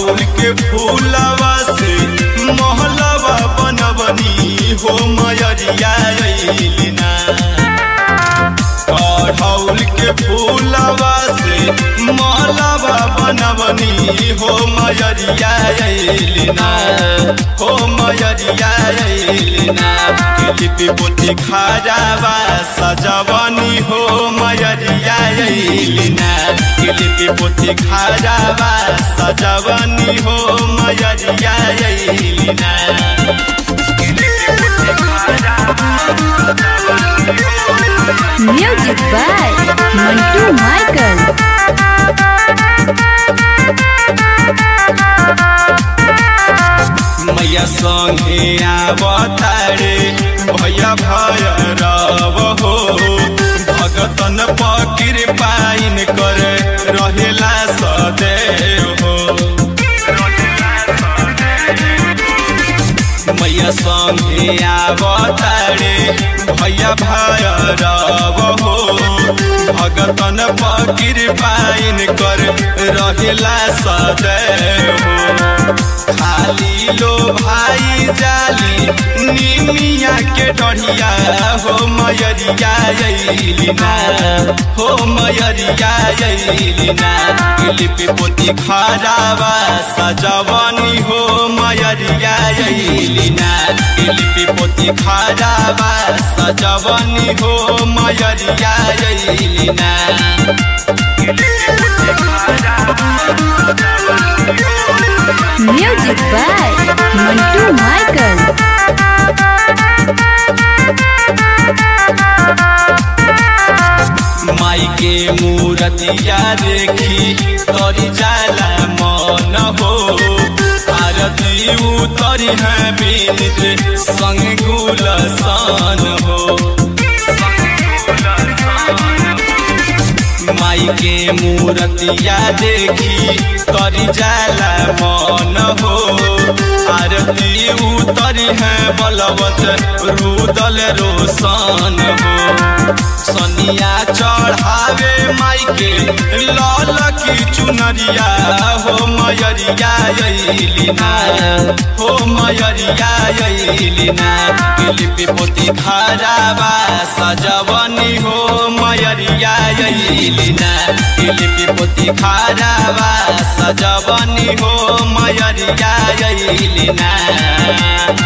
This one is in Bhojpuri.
अढ़ौल के फूलवा से महलवा बनबनी हो मयरिया अइलिना अढ़ौल के फूलवा से महलवा बनबनी हो मयरिया अइलिना हो मयरिया अइलिना लिपि पोती खाजावा सजवनी हो मयरिया अइलिना लिपि पोती खाजावा सजवनी हो मयरिया अइलिना Music by Mantu Michael. मैया संगे आवतारे भैया भय रव हो भगतन पकिर पाइन कर रहेला सदैव हो मैया संगे आवतारे भैया भय रव हो भगतन पकिर पाइन कर रहेला सदैव हो खाली लो भाई जाली निमिया के डढ़िया हो मयरिया अइलिना हो मयरिया अइलिना लिपि पोती खराबा सजवनी हो मयरिया अइलिना लिपि पोती खराबा सजवनी हो मयरिया अइलिना Music by Mantu Michael. माई के मूरतिया देखी तोरी जाला मन हो आरती उतरी है बीनित संग गुलसान हो माई के मूरतिया देखी तोरी जाला मन हो आरती उतरी है बलवत रुदल रोशन हो सनिया चढ़ावे माई के लाल की चुनरिया हो मयरिया अइलिना हो मयरिया अइलिना लिपि पोती खराबा सजवनी हो मयरिया अइलिना लिपि पोती खराबा सजवनी हो मयरिया अइलिना